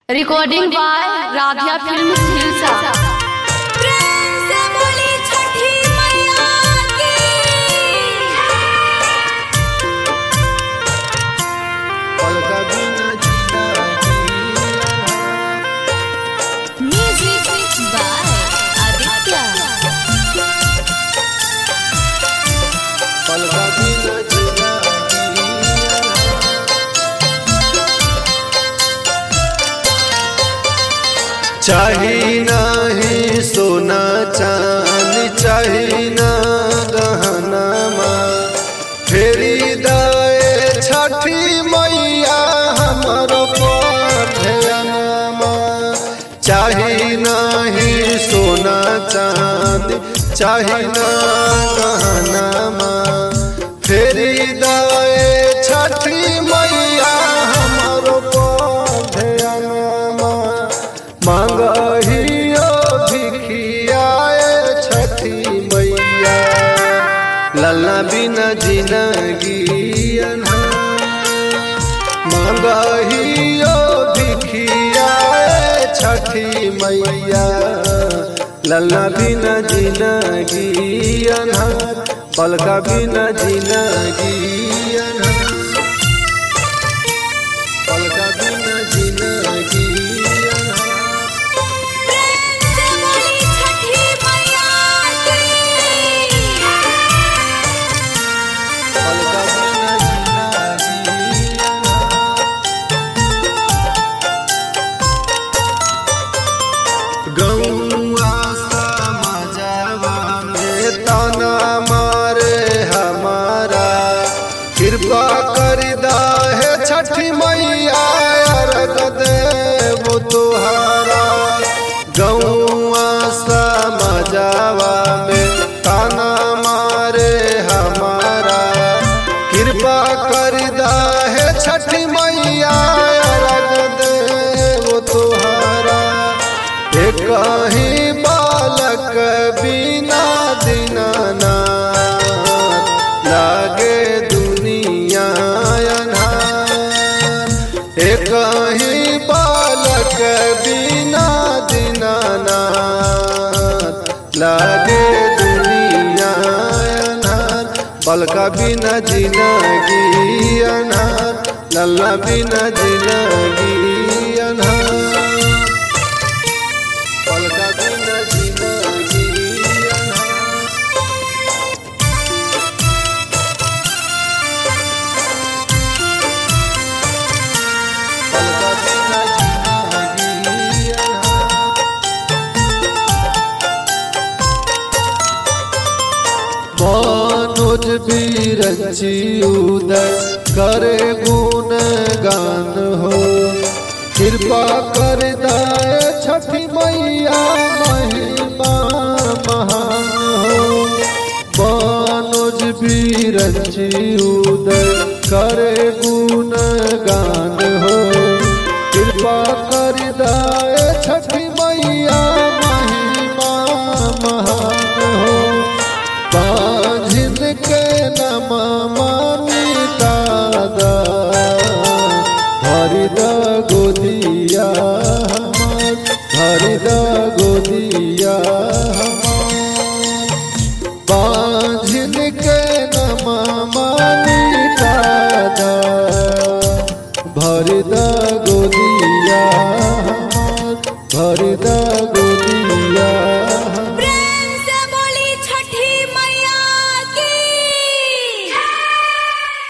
Recording by Radhiya film Hilsa प्रेम से बोली छठी मैया की पलका बिना जीना म्यूजिक बाय आदित्य पलका बिना जीना चाही नाही सोना चांदी चाही ना गहना फेरी दाए छठी मैया हमरो पढ़नमा चाही नाही सोना चांदी चाही ना गहना फेरी दाए छठी मैया हमरो पढ़नमा मांगहियो भिखियाए छठी मैया लल्ला बिना जिंदगी मांगहियो भिखियाए छठी मैया लल्ला बिना जिंदगी पलका बिना जिंदगी पलका बिना जिंदगी प्रेम से बोली छठी मैया की पलका बिना जिंदगी गौआ समाजवा में ताना मारे हमारा कृपा कर है छठी मैया अर्घ देव तुहारा गौआ समाजवा में ताना मारे हमारा कृपा कर है छठी मैया अर्घ देव तुहारा एक ही बालक बिना दिनाना लागे दुनिया अनहार। एक ही बालक बिना दिनाना लागे दुनिया अनहार। बलका बिना जिंदगी अनहार लल्ला बिना जिंदगी अनहार पलका बिना जिंदगी अनहार। पलका बिना जिंदगी अनहार। मनोज बीरची उदय करे गुण गान हो कृपा कर दाए छठी मैया महिमा महान हो मनोज बीरची उदय करे गुण गान हो कृपा कर दाए छठी मैया महिमा महान हो बाझिन के नमा मिटादा हरिद गोदिया हमार हरिद गोदिया हमार बाझिन के नमा मिटादा भरिद गोदिया हमार भरिद गोदिया